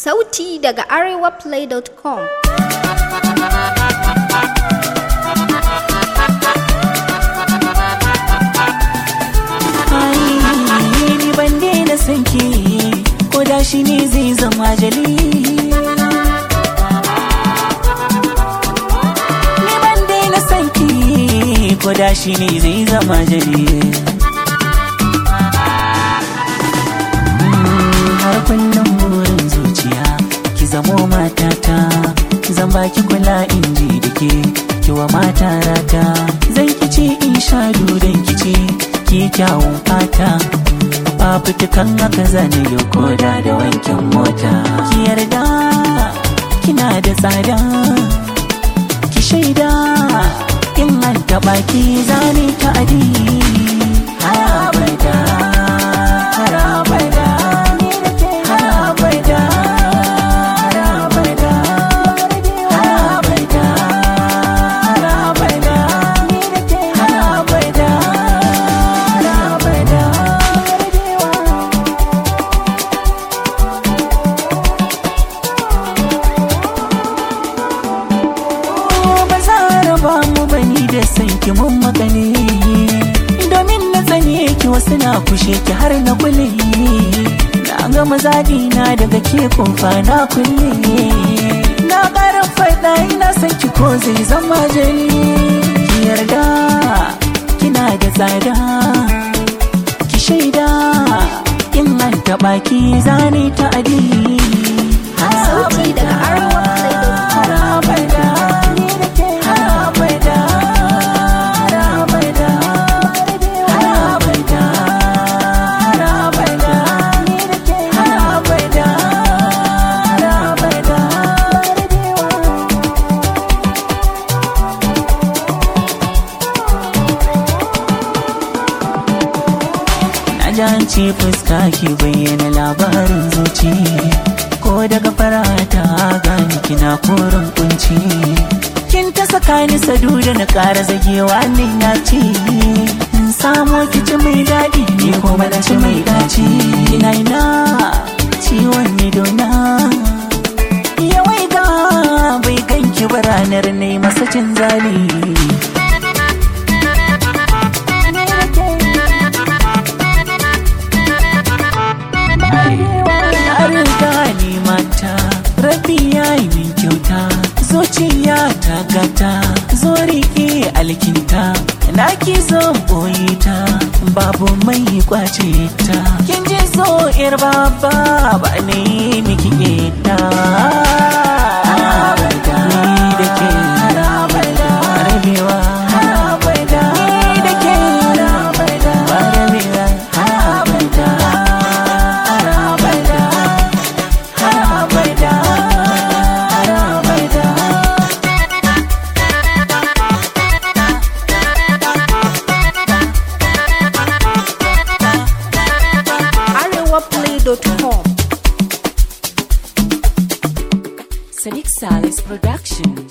Sauti daga arewaplay.com ni ban daina son ki ko da shi ne zai zama jali ni ban daina son ki ko da shi ne zai zama jali har kullum burin zuciya ki zamo matata zan baki kula in ji da ke kiwa mata rata zan kici in sha dudan kici ki kyawun fata fafutukan haka zane yau koda da wankin mota ki yarda kina da tsada ki shaida in an taɓa ki zane ta adi har abada har abada har abada har abada har abada har abada har abada har abada ba za a raba mu bani da san ki mun magane domin na tsane ki wasu na kushe ki har na kule na gama zaɗi na daga ke kumfa na kulle na ƙara faɗa ina san ki ko zai zama jali ki yarda kina da tsada ki shaida in an taɓa ki zane ta adi Sauti daga arewaplay.com ce fuska ki bayyana labarin zuci ko daga farata gani kina korin kunci kin ta saka ni sadu da na ƙara zagewa ne na ci in samo ki ci mai daɗi ni kuma na ci mai daci ina ina ciwon idona yawai ga bai ganki ba ranar ne masa cin zali riga ni mata rabi ya yi min kyauta zuciya ta gata zo rike alkinta na ki zo boye ta babu mai kwace ta kin ji so yar baba ba ne miki ita ni da ke rabewa ni da ke ba rabewa abada abada abada abada arewaplay.com Sadiq Salis Production.